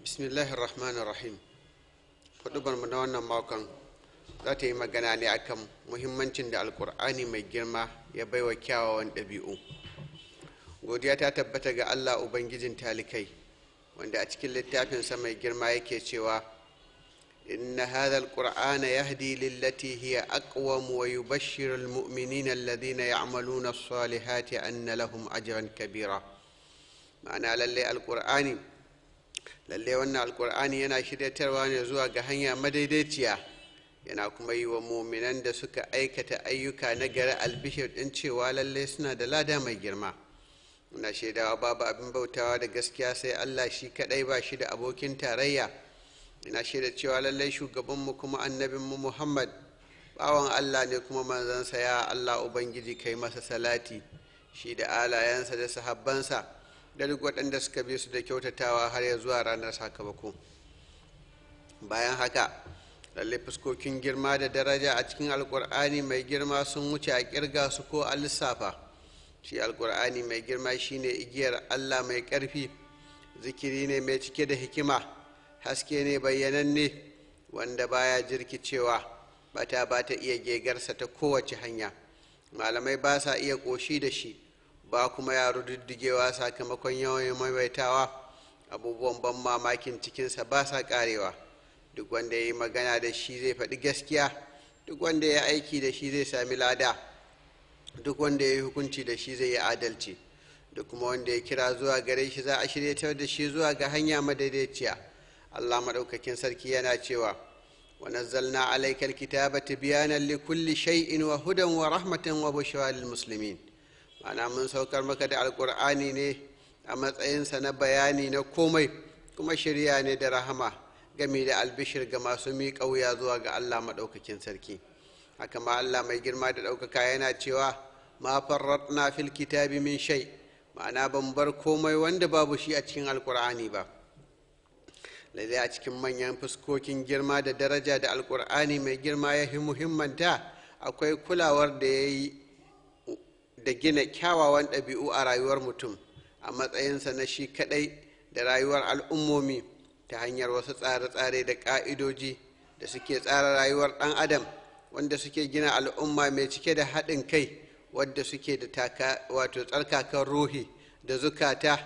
bismillahir rahmanir rahim hudubar mu na wannan makon za ta yi magana ne akan muhimmancin da alkur'ani mai girma ya baiwa kyawawan ɗabi'u godiya ta tabbata ga allah ubangijin talikai wanda a cikin littafinsa mai girma yake cewa inna hadha alqur'ana yahdi lillati hiya aqwam wa yubashshiru almu'minina alladhina ya'maluna as-salihati anna lahum ajran kabira ma'ana lalle alqur'ani lalle wannan alqur'ani yana shiryatarwa ne zuwa ga hanya madaidaiciya yana kuma yi wa muminan da suka aikata ayyuka na gari albishir ɗin cewa lalle suna da lada mai girma muna shaidawa babu abin bautawa da gaskiya sai allah shi kaɗai ba shi da abokin tarayya ina shaida cewa lallai shugabanmu kuma annabinmu muhammad bawan allah ne kuma manzansa ya allah ubangiji kai masa salati shi da alayensa da sahabbansa da duk waɗanda suka bi su da kyautatawa har ya zuwa ranar sakamako bayan haka lallai fuskokin girma da daraja a cikin alkur'ani mai girma sun wuce a kirga su ko a lissafa shi alkur'ani mai girma shine igiyar allah mai ƙarfi zikiri ne mai cike da hikima haske ne bayyananne wanda baya jirkicewa bata ba ta iya gegarsa ta kowace hanya malamai ba sa iya ƙoshi da shi ba kuma ya rududdigewa sakamakon yawan maimaitawa abubuwan ban mamakin cikinsa ba sa ƙarewa duk wanda ya yi magana da shi zai faɗi gaskiya duk wanda ya aiki da shi zai sami lada duk wanda ya yi hukunci da shi zai yi adalci duk kuma wanda ya kira zuwa gare shi za a shiryatar da shi zuwa ga hanya madaidaiciya allah maɗaukakin sarki yana cewa wa nazzalna alaikal kitaba tibyanan li kulli shay'in wa hudan wa rahmatan wa bushra lil muslimin ma'ana mun saukar maka da alqur'ani ne a matsayinsa na bayani na komai kuma shirya ne da rahama game da albishir ga masu miƙa wuya zuwa ga Allah maɗaukakin sarki haka ma Allah mai girma da ɗaukaka yana cewa ma farratna fil kitabi min shai ma'ana ban bar komai wanda babu shi a cikin alkur'ani ba lalle a cikin manyan fuskokin girma da daraja da alkur'ani mai girma ya muhimmanta akwai kulawar da ya yi da gina kyawawan ɗabi'u a rayuwar mutum a matsayinsa na shi kaɗai da rayuwar al'ummomi ta hanyar wasu tsare-tsare da ƙa'idoji da suke tsara rayuwar ɗan adam wanda suke gina al'umma mai cike da haɗin kai wadda suke da taka wato tsarkakan ruhi da zukata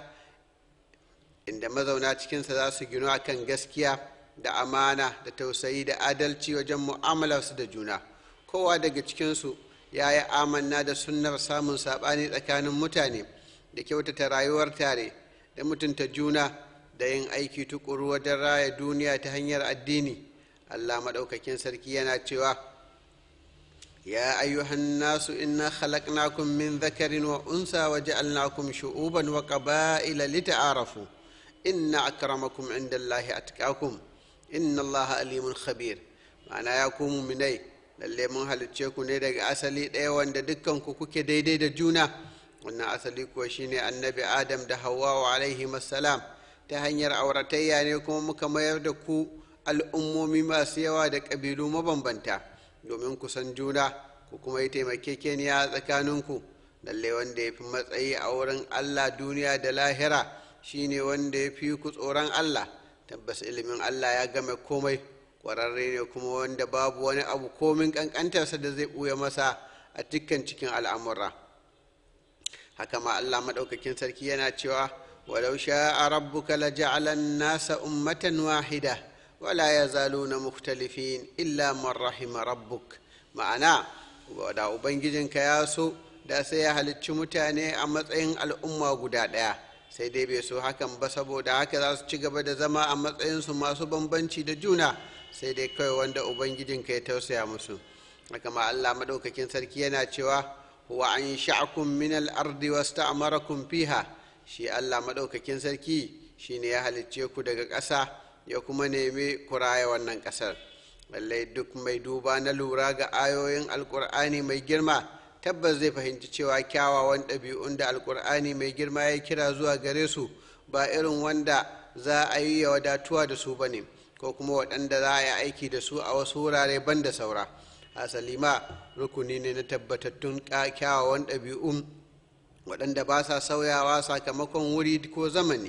inda mazauna cikinsa za su gino akan gaskiya da amana da tausayi da adalci wajen mu'amalarsu da juna kowa daga cikinsu ya yi amanna da sunnar samun saɓani tsakanin mutane da kyautata rayuwar tare da mutunta juna da yin aiki tukuru wajen raya duniya ta hanyar addini allah maɗaukakin sarki yana cewa ya ayyuhan nasu inna khalaqnakum min dhakarin wa unsa wa ja'alnakum shu'uban wa qaba'ila lita'arafu inna akramakum indallahi atqakum inna allaha alimun khabir ma'ana ya ku muminai lalle mun halicce ku ne daga asali ɗaya wanda dukkan ku kuke daidai da juna wannan asali kuwa shine annabi adam da hawwa alaihi salam ta hanyar auratayya ne kuma muka mayar da ku al'ummomi masu yawa da ƙabilu mabambanta domin ku san juna ku kuma yi taimakekeniya a tsakaninku lalle wanda ya fi matsayi a wurin allah duniya da lahira shine wanda ya fi ku tsoron allah tabbas ilimin allah ya game komai ƙwararre ne kuma wanda babu wani abu komin ƙanƙantarsa da zai ɓuya masa a dukkan cikin al'amura haka ma allah maɗaukakin sarki yana cewa ولو شاء ربك لجعل الناس أمة واحدة ولا يزالون مختلفين إلا من رحم ربك ma'ana da ubangijinka ya so da sai ya halicci mutane a matsayin al'umma guda ɗaya sai dai bai so hakan ba saboda haka za su ci gaba da zama a matsayinsu masu bambanci da juna sai dai kawai wanda ubangijinka ya tausaya musu haka ma allah maɗaukakin sarki yana cewa wa an sha'akum min al-ardi wasta'marakum fiha shi allah maɗaukakin sarki shi ne ya halicce ku daga ƙasa ya kuma nemi ku raya wannan ƙasar lallai duk mai duba na lura ga ayoyin alƙur'ani mai girma tabbas zai fahimci cewa kyawawan ɗabi'un da alƙur'ani mai girma ya kira zuwa gare su ba irin wanda za a yi ya wadatuwa da su ba ne ko kuma waɗanda za a yi aiki da su a wasu wurare ban da saura hasali ma rukuni ne na tabbatattun kyawawan ɗabi'un waɗanda ba sa sauyawa sakamakon wuri ko zamani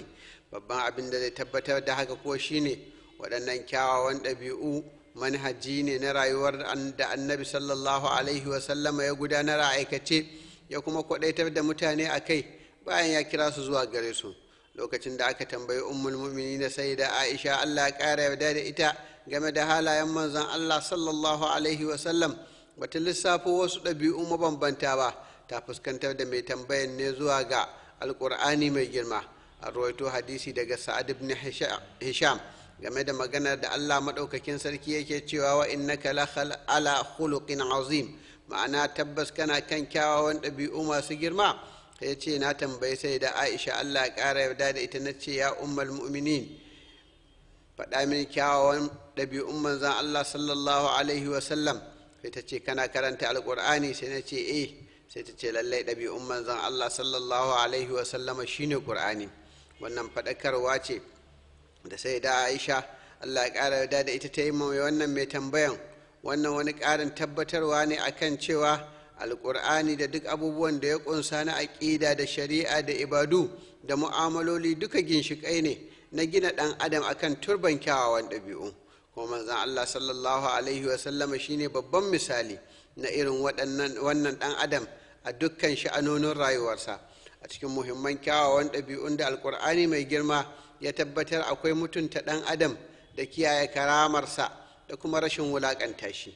babban abin da zai tabbatar da haka ko shine waɗannan kyawawan ɗabi'u manhaji ne na rayuwar da annabi sallallahu alaihi wasallama ya gudanar a aikace ya kuma kwaɗaitar da mutane a kai bayan ya kira su zuwa gare su lokacin da aka tambayi ummul mu'minin sai da aisha allah ya ƙara yarda da ita game da halayen manzon allah sallallahu alaihi wasallam bata lissafo wasu ɗabi'u mabambanta ba ta fuskantar da mai tambayan ne zuwa ga alƙur'ani mai girma a rawaito hadisi daga sa'ad ibn hisham game da maganar da allah maɗaukakin sarki yake cewa wa innaka la ala khuluqin azim ma'ana tabbas kana kan kyawawan ɗabi'u masu girma ya ce na tambayi sai da aisha allah ya ƙara yarda da ita na ce ya ummal mu'minin faɗa mini kyawawan ɗabi'un manzan allah sallallahu alaihi wasallam sai ta ce kana karanta alƙur'ani sai na ce eh sai ta ce lallai ɗabi'un manzan allah sallallahu alaihi wasallama shine ƙur'ani wannan faɗakarwa ce da sai da aisha allah ya ƙara yarda da ita ta yi mai wannan mai tambayan wannan wani ƙarin tabbatarwa ne akan cewa alƙur'ani da duk abubuwan da ya ƙunsa na aƙida da shari'a da ibadu da mu'amaloli duka ginshiƙai ne na gina ɗan adam akan turban kyawawan ɗabi'u kuma manzan allah sallallahu alaihi wasallama shine babban misali na irin wannan ɗan adam a dukkan sha'anonin rayuwarsa a cikin muhimman kyawawan ɗabi'un da alƙur'ani mai girma ya tabbatar akwai mutunta ɗan adam da kiyaye karamarsa da kuma rashin wulaƙanta shi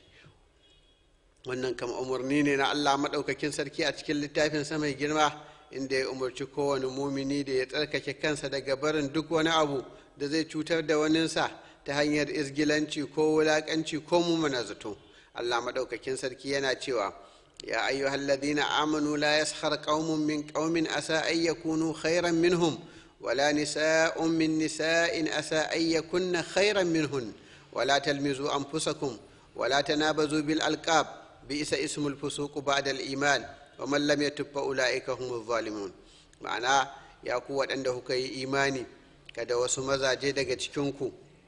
wannan kama umarni ne na allah maɗaukakin sarki a cikin littafinsa mai girma inda ya umarci kowane mumini da ya tsarkake kansa daga barin duk wani abu da zai cutar da waninsa ta hanyar izgilanci ko wulaƙanci ko mumuna zato allah maɗaukakin sarki yana cewa ya ayyuhal ladina amanu la yaskhar qaumun min qaumin asa ay yakunu khairan minhum ولا نساء من نساء أسى أن يكن خيرا منهن ولا تلمزوا أنفسكم ولا تنابزوا بالألقاب بئس اسم الفسوق بعد الإيمان ومن لم يتب فأولئك هم الظالمون معنى يا قوة عنده كي إيماني kada wasu mazaje daga cikinku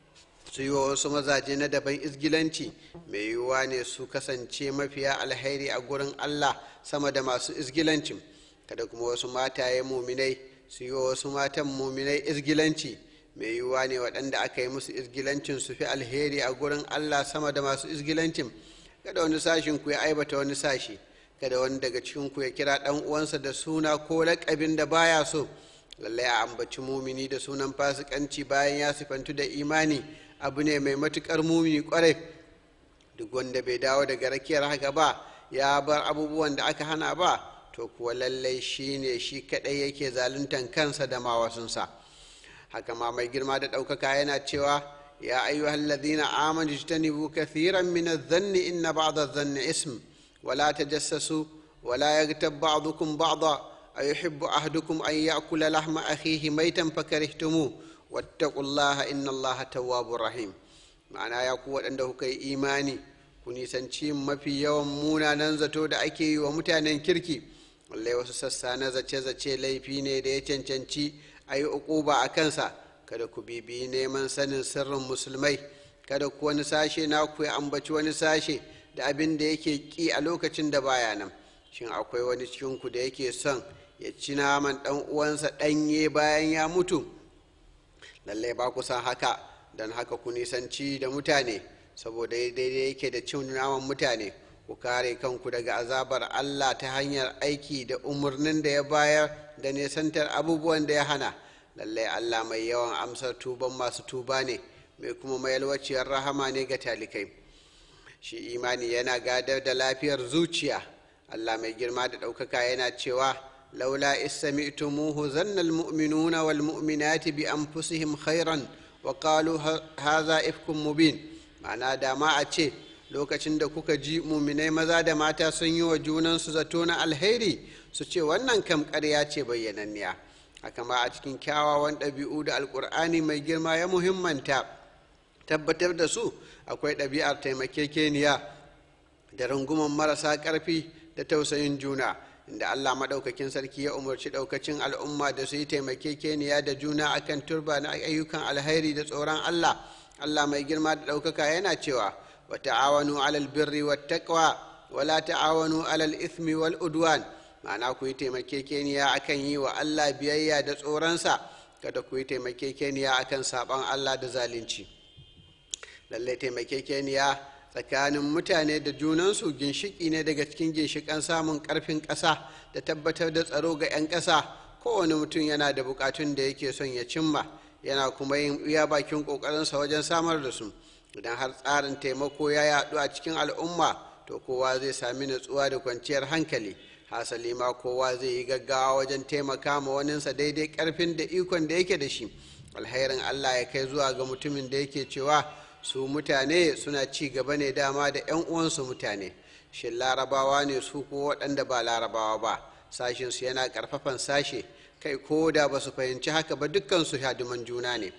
su yi wa wasu mazaje na daban izgilanci mai yiwuwa ne su kasance mafiya alhairi a gurin allah sama da masu izgilancin kada kuma wasu mataye muminai su yi wa wasu matan muminai izgilanci mai yiwuwa ne waɗanda aka yi musu izgilancin su fi alheri a gurin allah sama da masu izgilancin kada wani sashin ku ya aibata wani sashi kada wani daga cikin ku ya kira ɗan uwansa da suna ko laƙabin da baya so lallai a ambaci mumini da sunan fasikanci bayan ya sifantu da imani abu ne mai matuƙar mumini ƙwarai duk wanda bai dawo daga rakiyar haka ba ya bar abubuwan da aka hana ba to kuwa lallai shi ne shi kaɗai yake zaluntan kansa da mawasunsa haka ma mai girma da ɗaukaka yana cewa ya ayyuhal ladhina amanu ijtanibu kathiran min adh-dhanni inna ba'da adh-dhanni ism wala tajassasu wala yaghtab ba'dukum ba'da ayuhibbu ahadukum an ya'kula lahma akhihi maytan fakarihtumuh wattaqullaha inna allaha tawwabur rahim ma'ana ya ku waɗanda kuka yi imani ku nisanci mafi yawan munanan zato da ake yi wa mutanen kirki lallai wasu sassa na zace-zace laifi ne da ya cancanci a yi uquba a kansa kada ku bibiyi neman sanin sirrin musulmai kada ku wani sashe na ku ya ambaci wani sashe da abin da yake ki a lokacin da baya nan shin akwai wani cikinku da yake son ya ci naman ɗan uwansa ɗanye bayan ya mutu lallai ba ku san haka don haka ku nisanci da mutane saboda daidai yake da cin naman mutane ku kare kanku daga azabar Allah ta hanyar aiki da umarnin da ya bayar da nesantar abubuwan da ya hana lallai Allah mai yawan amsar tuban masu tuba ne mai kuma mayalwaciyar rahama ne ga talikai shi imani yana gadar da lafiyar zuciya Allah mai girma da ɗaukaka yana cewa laula istami'tumuhu zanna almu'minuna wal mu'minati bi anfusihim khairan wa qalu hadha ifkum mubin ma'ana da ma a ce lokacin da kuka ji muminai maza da mata sun yi wa junansu zato na alheri su ce wannan kam ƙarya ce bayyananniya haka ma a cikin kyawawan ɗabi'u da alƙur'ani mai girma ya muhimmanta tabbatar da su akwai ɗabi'ar taimakekeniya da runguman marasa ƙarfi da tausayin juna inda allah maɗaukakin sarki ya umarci ɗaukacin al'umma da su yi taimakekeniya da juna akan turba na ayyukan alheri da tsoron allah allah mai girma da ɗaukaka yana cewa wa ta'awanu alal birri wa taqwa wa la ta'awanu alal ithmi wal udwan ma'ana ku yi taimakekeniya akan yi wa allah biyayya da tsoronsa kada ku yi taimakekeniya akan saban allah da zalunci lallai taimakekeniya tsakanin mutane da junansu ginshiki ne daga cikin ginshikan samun karfin ƙasa da tabbatar da tsaro ga 'yan ƙasa kowane mutum yana da bukatun da yake son ya cimma yana kuma yin iya bakin ƙoƙarinsa wajen samar da su idan har tsarin taimako ya yaɗu a cikin al'umma to kowa zai sami natsuwa da kwanciyar hankali hasali ma kowa zai yi gaggawa wajen taimaka ma waninsa daidai karfin da ikon da yake da shi alherin allah ya kai zuwa ga mutumin da yake cewa su mutane suna ci gaba ne dama da 'yan uwansu mutane shin larabawa ne su ko waɗanda ba larabawa ba sashinsu yana ƙarfafan sashe kai ko da ba su fahimci haka ba dukkansu hadiman juna ne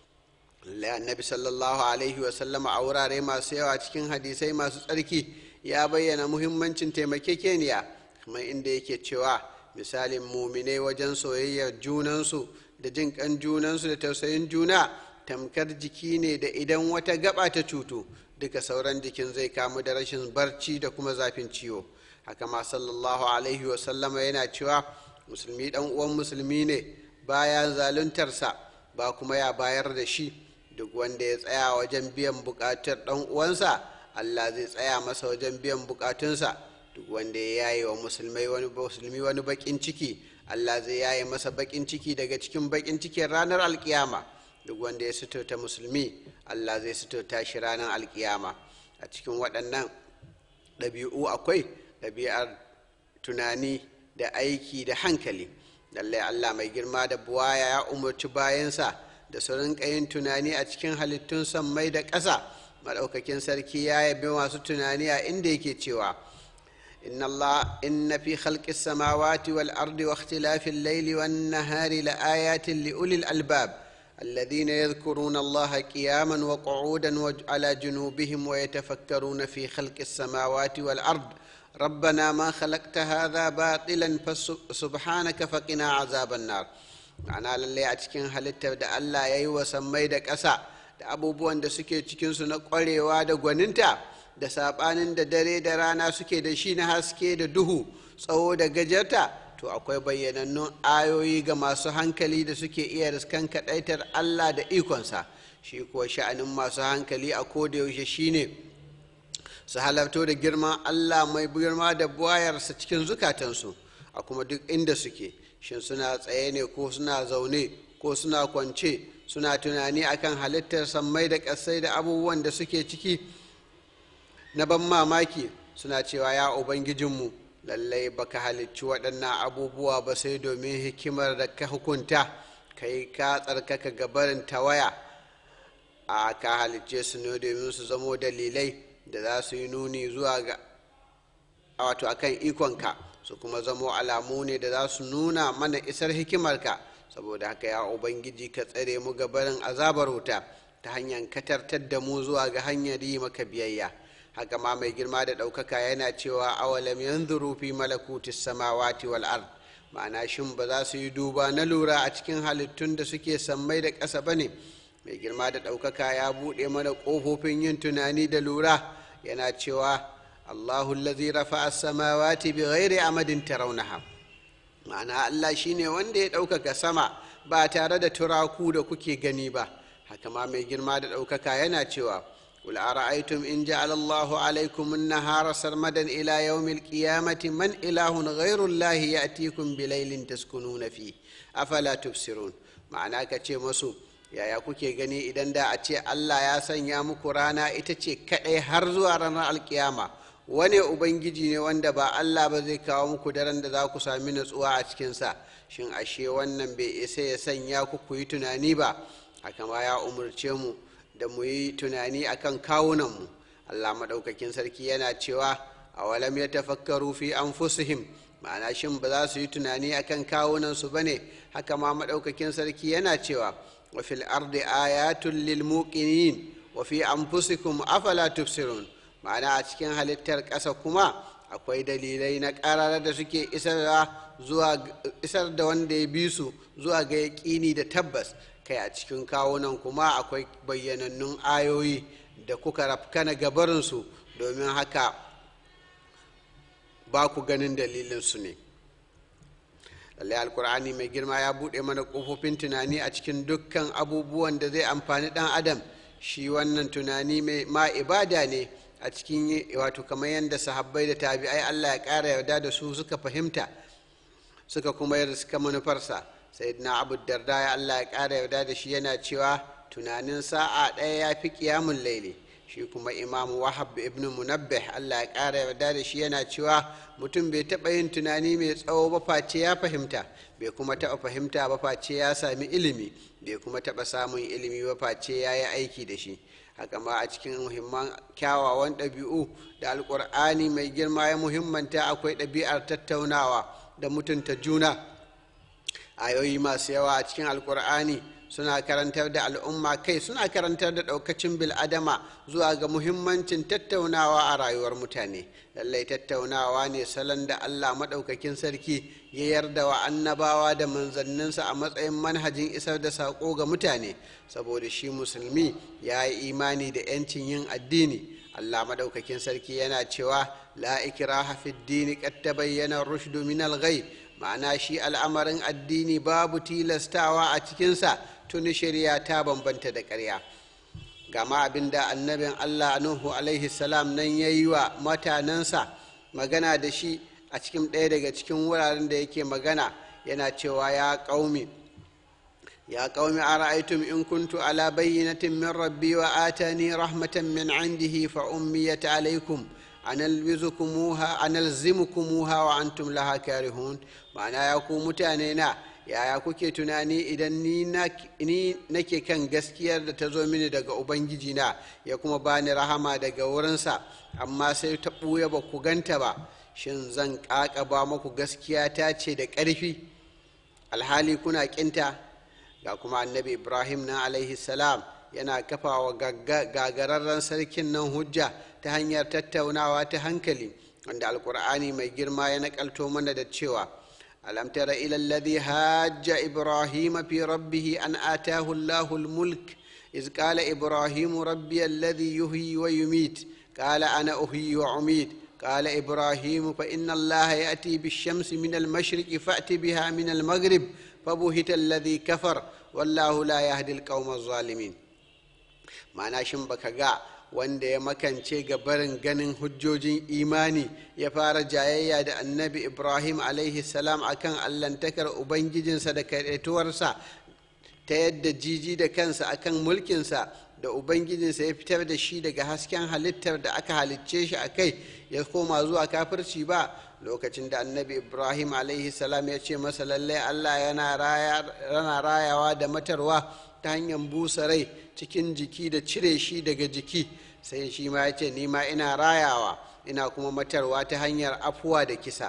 annabi sallallahu alaihi wasallama a wurare masu yawa cikin hadisai masu tsarki ya bayyana muhimmancin taimakekeniya kamar inda yake cewa misalin muminai wajen soyayyar junansu da jin kan junansu da tausayin juna tamkar jiki ne da idan wata gaba ta cutu duka sauran jikin zai kamu da rashin barci da kuma zafin ciwo haka ma sallallahu alaihi wasallama yana cewa musulmi dan uwan musulmi ne baya zaluntarsa ba kuma ya bayar da shi duk wanda ya tsaya wajen biyan bukatar dan uwansa allah zai tsaya masa wajen biyan bukatunsa duk wanda ya yaye wa musulmai wani musulmi wani bakin ciki allah zai yaye masa bakin ciki daga cikin bakin cikin ranar alkiyama duk wanda ya suturta musulmi allah zai suturta shi ranar alkiyama a cikin waɗannan ɗabi'u akwai ɗabi'ar tunani da aiki da hankali lallai allah mai girma da buwaya ya umarci bayansa da su rinka yin tunani a cikin halittun sammai da ƙasa maɗaukakin sarki ya yabi masu tunani a inda yake cewa إن الله إن في خلق السماوات والأرض واختلاف الليل والنهار لآيات لأولي الألباب الذين يذكرون الله قياما وقعودا وعلى جنوبهم ويتفكرون في خلق السماوات والأرض ربنا ما خلقت هذا باطلا فسبحانك فقنا عذاب النار ma'ana lallai a cikin halittar da Allah ya yi wa sammai da ƙasa da abubuwan da suke cikinsu na ƙwarewa da gwaninta da saɓanin da dare da rana suke da shi na haske da duhu tsawo da gajarta to akwai bayyanannun ayoyi ga masu hankali da suke iya riskan kaɗaitar Allah da ikonsa shi kuwa sha'anin masu hankali a kodayaushe shine su halarto da girman Allah mai girma da buwayarsa cikin zukatansu a kuma duk inda suke shin suna tsaye ne ko suna zaune ko suna kwance suna tunani akan halittar sammai da ƙasai da abubuwan da suke ciki na ban mamaki suna cewa ya ubangijinmu lallai baka halicci waɗannan abubuwa ba sai domin hikimar da ka hukunta kai ka tsarkaka gabarin tawaya a ka halicce su ne domin su zamo dalilai da za su yi nuni zuwa ga wato akan ikonka su kuma zamo alamu ne da za su nuna mana isar hikimarka saboda haka ya ubangiji ka tsare mu gabarin azabar wuta ta hanyar katartar da mu zuwa ga hanyar yi maka biyayya haka ma mai girma da ɗaukaka yana cewa awalam yanzuru fi malakutis samawati wal ard ma'ana shin ba za su yi duba na lura a cikin halittun da suke sammai da ƙasa ba ne mai girma da ɗaukaka ya buɗe mana ƙofofin yin tunani da lura yana cewa allahu lazi rafa as-samawati bi ghairi amadin tarawnaha ma'ana allah shine wanda ya ɗaukaka sama ba tare da turaku da kuke gani ba haka ma mai girma da ɗaukaka yana cewa قل أرأيتم إن جعل الله عليكم النهار سرمدا إلى يوم القيامة من إله غير الله يأتيكم بليل تسكنون فيه أفلا تبصرون معناه كتشي مسو يا يا kuke gani idan da a ce Allah ya sanya muku rana ita ce kaɗai har zuwa ranar alkiyama wane ubangiji ne wanda ba Allah ba zai kawo muku daren da za ku sami natsuwa a cikinsa shin ashe wannan bai isa ya sanya ku ku yi tunani ba haka ma ya umarce mu da mu yi tunani akan kawunanmu allah maɗaukakin sarki yana cewa a walam ya tafakkaru fi anfusihim ma'ana shin ba za su yi tunani akan kawunansu ba ne haka ma maɗaukakin sarki yana cewa wa fil ardi ayatun lil muqinin wa fi anfusikum afala tubsirun ma'ana a cikin halittar ƙasa kuma akwai dalilai na ƙarara da suke isar da wanda ya bi su zuwa ga yaƙini da tabbas kai a cikin kawunan kuma akwai bayyanannun ayoyi da kuka rafkana gabarinsu domin haka ba ku ganin dalilinsu ne lallai alkur'ani mai girma ya buɗe mana ƙofofin tunani a cikin dukkan abubuwan da zai amfani ɗan adam shi wannan tunani mai ma ibada ne a cikin wato kamar yadda sahabbai da tabi'ai allah ya ƙara yarda da su suka fahimta suka kuma yi suka manufarsa sayyidina abu darda ya allah ya ƙara yarda da shi yana cewa tunanin sa'a ɗaya ya fi ƙiyamun laili shi kuma imam wahab ibn munabbih allah ya ƙara yarda da shi yana cewa mutum bai taɓa yin tunani mai tsawo ba face ya fahimta bai kuma taɓa fahimta ba face ya sami ilimi bai kuma taɓa samun ilimi ba face ya yi aiki da shi haka ma a cikin muhimman kyawawan ɗabi'u da alƙur'ani mai girma ya muhimmanta akwai ɗabi'ar tattaunawa da mutunta juna ayoyi masu yawa a cikin alƙur'ani suna karantar da al'umma kai suna karantar da ɗaukacin bil'adama zuwa ga muhimmancin tattaunawa a rayuwar mutane lallai tattaunawa ne salon da allah maɗaukakin sarki ya yarda wa annabawa da manzanninsa a matsayin manhajin isar da saƙo ga mutane saboda shi musulmi ya yi imani da 'yancin yin addini allah maɗaukakin sarki yana cewa la ikraha fid dini qad tabayyana rushdu min al-ghay ma'ana shi al'amarin addini babu tilastawa a cikinsa tuni shari'a ta bambanta da ƙarya gama abin da annabin allah nuhu alaihi salam nan ya yi wa mutanensa magana da shi a cikin ɗaya daga cikin wuraren da yake magana yana cewa ya ƙaumi ya ƙaumi a ra'aitum in kuntu ala bayyinatin min rabbi wa atani rahmatan min indihi fa ummiyat alaikum analzimukumuha analzimukumuha wa antum laha karihun ma'ana ya ku mutane na yaya kuke tunani idan ni nake kan gaskiyar da ta zo mini daga ubangiji na ya kuma bani rahama daga wurinsa amma sai ta ɓuya ba ku ganta ba shin zan ƙaƙaba maku gaskiya ta ce da ƙarfi alhali kuna ƙinta ga kuma annabi ibrahim na alaihi salam yana kafa wa gagararren sarkin nan hujja ta hanyar tattaunawa ta hankali wanda alkur'ani mai girma ya nakalto mana da cewa ألم تر إلى الذي هاج إبراهيم في ربه أن آتاه الله الملك إذ قال إبراهيم ربي الذي يحيي ويميت قال أنا أحيي وأميت قال إبراهيم فإن الله يأتي بالشمس من المشرق فأت بها من المغرب فبهت الذي كفر والله لا يهدي القوم الظالمين ma'ana shin baka ga wanda ya makance ga barin ganin hujjojin imani ya fara jayayya da annabi ibrahim alaihi salam akan allantakar ubangijinsa da kaɗaituwarsa ta yadda jiji da kansa akan mulkinsa da ubangijinsa ya fitar da shi daga hasken halittar da aka halicce shi a kai ya koma zuwa kafirci ba lokacin da annabi ibrahim alaihi salam ya ce masa lallai allah yana rayawa da matarwa ta hanyar busa rai cikin jiki da cire shi daga jiki sai shi ma ya ce nima ina rayawa ina kuma matarwa ta hanyar afuwa da kisa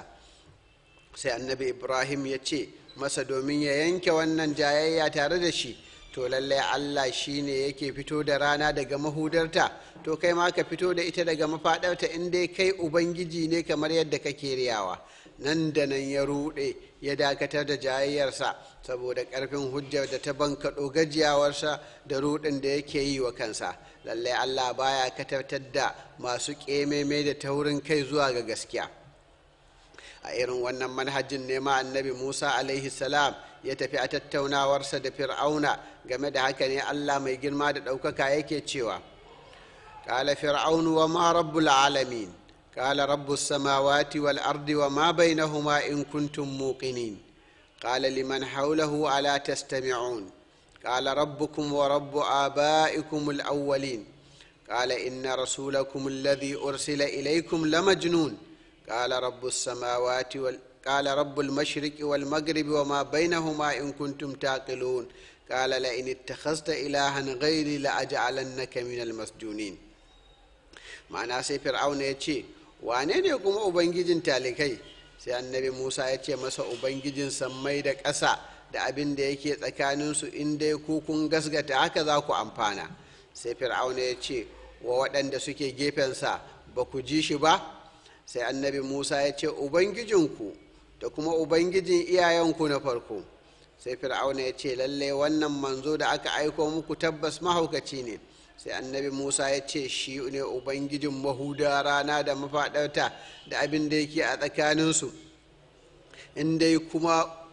sai annabi ibrahim ya ce masa domin ya yanke wannan jayayya tare da shi to lallai allah shi ne yake fito da rana daga mahudarta to kai ma ka fito da ita daga mafaɗarta in dai kai ubangiji ne kamar yadda kake riyawa nan da nan ya ruɗe ya dakatar da jayayyarsa saboda ƙarfin hujjar da ta bankaɗo gajiyawarsa da ruɗin da yake yi wa kansa lallai allah baya katartar da masu ƙememe da taurin kai zuwa ga gaskiya a irin wannan manhajin nema annabi musa alaihi salam ya tafi a tattaunawarsa da fir'auna game da haka ne allah mai girma da ɗaukaka yake cewa قال فرعون وما رب العالمين قال رب السماوات والأرض وما بينهما إن كنتم موقنين قال لمن حوله ألا تستمعون قال ربكم ورب آبائكم الأولين قال إن رسولكم الذي أرسل إليكم لمجنون قال رب السماوات وال... قال رب المشرق والمغرب وما بينهما إن كنتم تعقلون قال لئن اتخذت إلها غيري لأجعلنك من المسجونين ma'ana sai fir'auna ya ce wane ne kuma ubangijin talikai sai annabi musa ya ce masa ubangijin sammai da ƙasa da abin da yake tsakaninsu in dai ku kun gasgata haka za ku amfana sai fir'auna ya ce wa waɗanda suke gefensa ba ku ji shi ba sai annabi musa ya ce ubangijinku da kuma ubangijin iyayenku na farko sai fir'auna ya ce lallai wannan manzo da aka aiko muku tabbas mahaukaci ne sai annabi musa ya ce shi ne ubangijin mahuda rana da mafaɗarta da abin da yake a tsakaninsu in dai kuma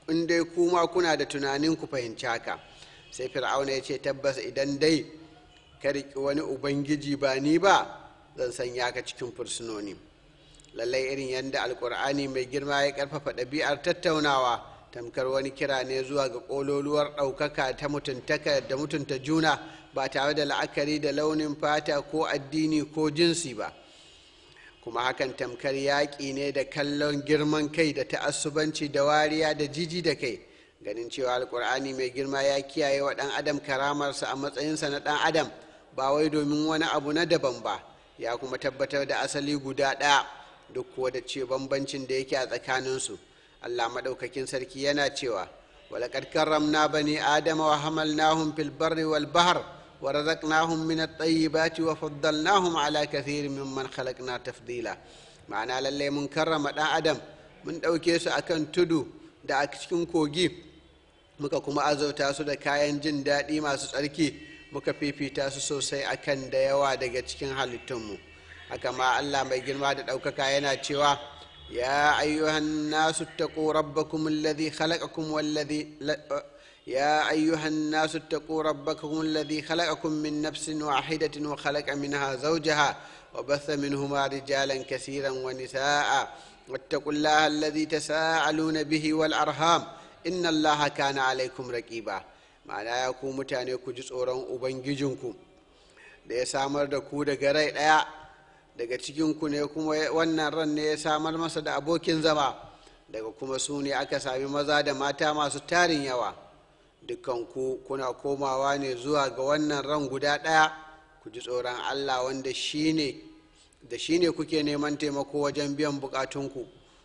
in dai kuma kuna da tunanin ku fahimci haka sai fir'auna ya ce tabbas idan dai ka riƙi wani ubangiji ba ni ba zan sanya ka cikin fursunoni lallai irin yadda alkur'ani mai girma ya karfafa ɗabi'ar tattaunawa tamkar wani kira ne zuwa ga ƙololuwar ɗaukaka ta mutuntaka da mutunta juna ba tare da la'akari da launin fata ko addini ko jinsi ba kuma hakan tamkar yaƙi ne da kallon girman kai da ta'assubanci da wariya da jiji da kai ganin cewa alkur'ani mai girma ya kiyaye wa ɗan adam karamarsa a matsayinsa na ɗan adam ba wai domin wani abu na daban ba ya kuma tabbatar da asali guda ɗaya duk kuwa da ce bambancin da yake a tsakaninsu allah maɗaukakin sarki yana cewa walaƙad karramna bani adama wa hamalnahum fil barri wal bahr wa razaqnahum min at-tayyibati wa faddalnahum ala kathirin mimman khalaqna tafdila ma'ana lalle mun karrama ɗan adam mun ɗauke su akan tudu da a cikin kogi muka kuma azauta su da kayan jin daɗi masu tsarki muka fifita su sosai akan da yawa daga cikin halittunmu haka ma allah mai girma da ɗaukaka yana cewa ya ayyuhan nasu taqu rabbakum alladhi khalaqakum walladhi يا أيها الناس اتقوا ربكم الذي خلقكم من نفس واحدة وخلق منها زوجها وبث منهما رجالا كثيرا ونساء واتقوا الله الذي تساءلون به والأرham إن الله كان عليكم رقيبا ma'ana ya ku mutane ku ji tsoron ubangijinku da ya samar da ku daga rai ɗaya daga cikinku ne kuma wannan ran ne ya samar masa da abokin zama daga kuma su ne aka sami maza da mata masu tarin yawa dukanku kuna komawa ne zuwa ga wannan ran guda ɗaya ku ji tsoron allah wanda shine da shi ne kuke neman taimako wajen biyan bukatunku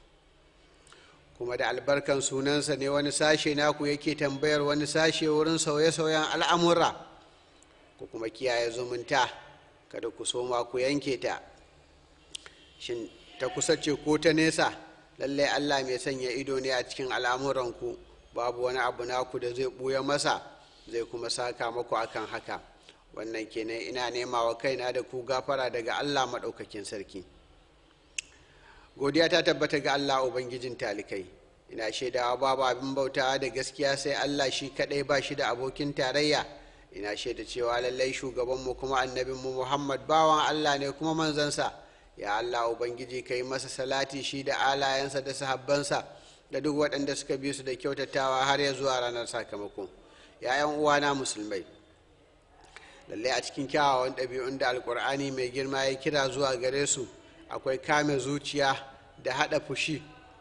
kuma da albarkan sunansa ne wani sashe naku yake tambayar wani sashe wurin sauye-sauyen al'amura ku kuma kiyaye zumunta kada ku soma ku yanke ta shin ta kusa ce ko ta nesa lallai allah mai sanya ido ne a cikin al'amuranku babu wani abu naku da zai ɓuya masa zai kuma saka maku akan haka wannan kenan ina nema wa kaina da ku gafara daga allah maɗaukakin sarki godiya ta tabbata ga allah ubangijin talikai ina shaidawa babu abin bautawa da gaskiya sai allah shi kaɗai ba shi da abokin tarayya ina shaida cewa lallai shugabanmu kuma annabinmu muhammad bawan allah ne kuma manzansa ya allah ubangiji ka yi masa salati shi da alayensa da sahabbansa da duk waɗanda suka bi su da kyautatawa har ya zuwa ranar sakamako ‘ya'yan uwana musulmai lallai a cikin kyawawan ɗabi'un da alkur'ani mai girma ya kira zuwa gare su akwai kame zuciya da haɗa fushi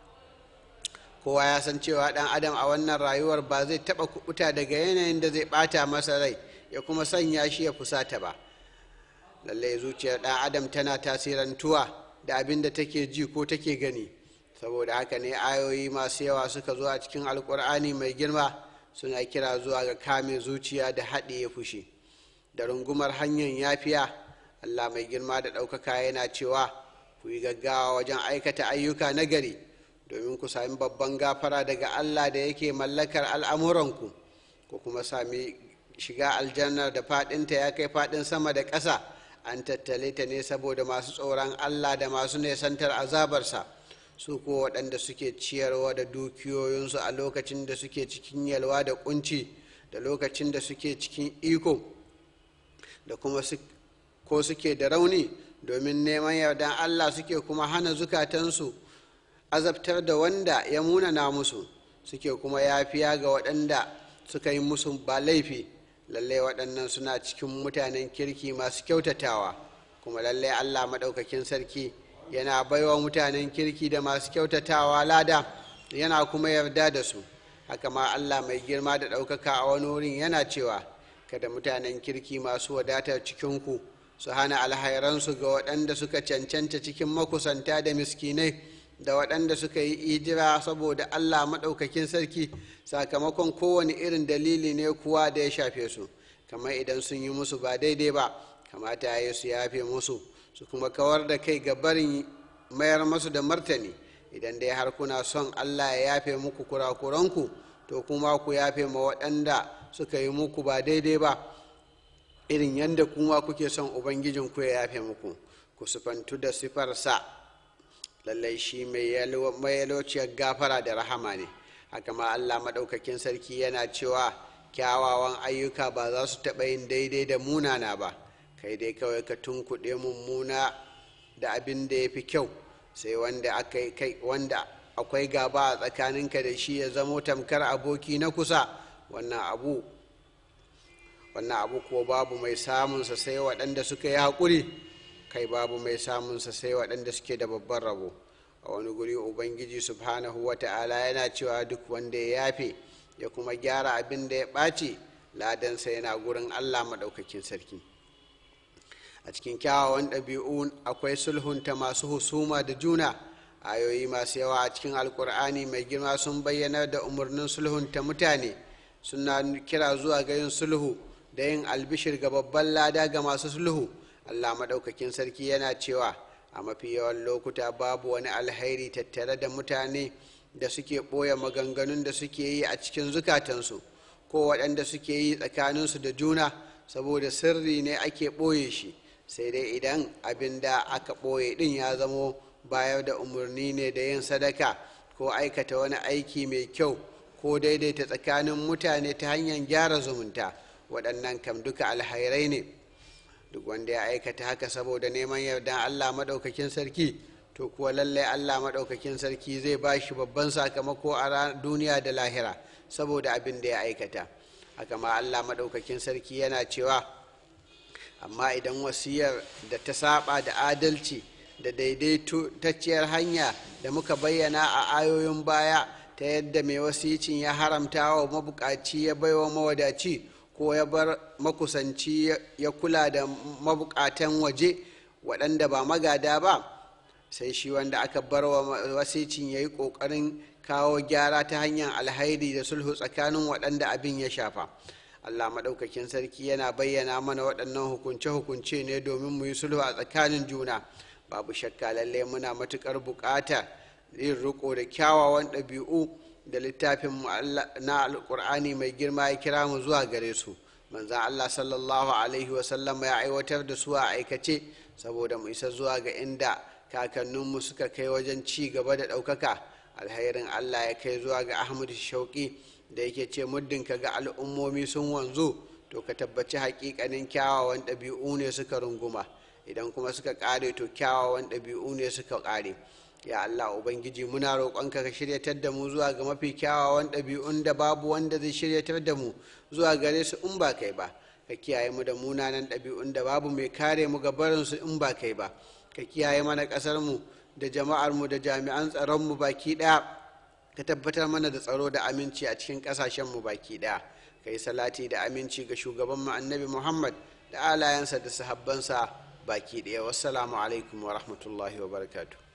kowa ya san cewa ɗan adam a wannan rayuwar ba zai taɓa kuɓuta daga yanayin da zai ɓata masa rai ya kuma sanya shi ya fusata ba lallai zuciyar ɗan adam tana tasirantuwa da abin da take ji ko take gani saboda haka ne ayoyi masu yawa suka zo a cikin alkur'ani mai girma suna kira zuwa ga kame zuciya da haɗiye fushi da rungumar hanyar yafiya allah mai girma da ɗaukaka yana cewa ku yi gaggawa wajen aikata ayyuka nagari domin ku sami babban gafara daga allah da yake mallakar al'amuranku ku kuma sami shiga aljannar da faɗinta ya kai faɗin sama da ƙasa an tattale ta ne saboda masu tsoron allah da masu nesantar azabarsa su ko waɗanda suke ciyarwa da dukiyoyinsu a lokacin da suke cikin yalwa da kunci da lokacin da suke cikin iko da kuma ko suke da rauni domin neman yardan allah suke kuma hana zukatansu azabtar da wanda ya munana musu suke kuma yafiya ga waɗanda suka yi musu ba laifi lallai waɗannan suna cikin mutanen kirki masu kyautatawa kuma lallai allah maɗaukakin sarki yana baiwa mutanen kirki da masu kyautatawa lada yana kuma yarda da su haka ma allah mai girma da ɗaukaka a wani wurin yana cewa kada mutanen kirki masu wadatar cikinku su hana alhairansu ga waɗanda suka cancanta cikin makusanta da miskinai da waɗanda suka yi ijira saboda allah maɗaukakin sarki sakamakon kowane irin dalili ne kuwa da ya shafe su kamar idan sun yi musu ba daidai ba kamata ya yi su yafe musu su kuma kawar da kai ga barin mayar masu da martani idan dai har kuna son allah ya yafe muku kurakuranku to kuma ku yafe ma waɗanda suka yi muku ba daidai ba irin yadda kuma kuke son ubangijinku ya yafe muku ku sufantu da sifarsa lallai shi mai yalociyar gafara da rahama ne haka ma allah maɗaukakin sarki yana cewa kyawawan ayyuka ba za su taɓa yin daidai da munana ba kai dai kawai ka tunkuɗe mummuna da abin da ya fi kyau sai wanda akwai gaba a tsakaninka da shi ya zamo tamkar aboki na kusa wannan abu wannan abu kuwa babu mai samunsa sai waɗanda suka yi haƙuri kai babu mai samunsa sai waɗanda suke da babban rabo a wani guri ubangiji subhanahu wa ta'ala yana cewa duk wanda ya yafe ya kuma gyara abin da ya ɓaci ladansa yana gurin allah maɗaukakin sarki a cikin kyawawan ɗabi'u akwai sulhunta masu husuma da juna ayoyi masu yawa a cikin alkur'ani mai girma sun bayyana da umarnin sulhunta mutane suna kira zuwa ga yin sulhu da yin albishir ga babban lada ga masu sulhu allah maɗaukakin sarki yana cewa a mafi yawan lokuta babu wani alhairi tattare da mutane da suke ɓoye maganganun da suke yi a cikin zukatansu ko waɗanda suke yi tsakaninsu da juna saboda sirri ne ake ɓoye shi sai dai idan abin da aka ɓoye ɗin ya zamo bayar da umarni ne da yin sadaka ko aikata wani aiki mai kyau ko daidaita tsakanin mutane ta hanyar gyara zumunta waɗannan kam duka alhairai ne duk wanda ya aikata haka saboda neman yardan allah maɗaukakin sarki to kuwa lallai allah maɗaukakin sarki zai ba shi babban sakamako a duniya da lahira saboda abin da ya aikata haka ma allah maɗaukakin sarki yana cewa amma idan wasiyar da ta saba da adalci da daidaitacciyar hanya da muka bayyana a ayoyin baya ta yadda mai wasicin ya haramta wa mabukaci ya baiwa mawadaci ko ya bar makusanci ya kula da mabukatan waje waɗanda ba magada ba sai shi wanda aka bar wa wasicin ya yi ƙoƙarin kawo gyara ta hanyar alhairi da sulhu tsakanin waɗanda abin ya shafa allah maɗaukakin sarki yana bayyana mana waɗannan hukunce-hukunce ne domin mu yi sulhu a tsakanin juna babu shakka lalle muna matuƙar buƙata yin riko da kyawawan ɗabi'u da littafin na alƙur'ani mai girma ya kira mu zuwa gare su manzan allah sallallahu alaihi wasallam ya aiwatar da su a aikace saboda mu isa zuwa ga inda kakanninmu suka kai wajen ci gaba da ɗaukaka alhairin allah ya kai zuwa ga ahmadu shauƙi da yake ce muddin ka ga al'ummomi sun wanzu to ka tabbaci haƙiƙanin kyawawan ɗabi'u ne suka runguma idan kuma suka ƙare to kyawawan ɗabi'u ne suka ƙare ya allah ubangiji muna roƙonka ka shiryatar da mu zuwa ga mafi kyawawan ɗabi'un da babu wanda zai shiryatar da mu zuwa gare su in ba kai ba ka kiyaye mu da munanan ɗabi'un da babu mai kare mu ga barinsu in ba kai ba ka kiyaye mana ƙasar mu da jama'ar mu da jami'an tsaron mu baki ɗaya ka tabbatar mana da tsaro da aminci a cikin ƙasashen mu baki ɗaya ka yi salati da aminci ga shugaban mu annabi muhammad da alayensa da sahabbansa baki ɗaya wassalamu alaikum wa rahmatullahi wa barakatuh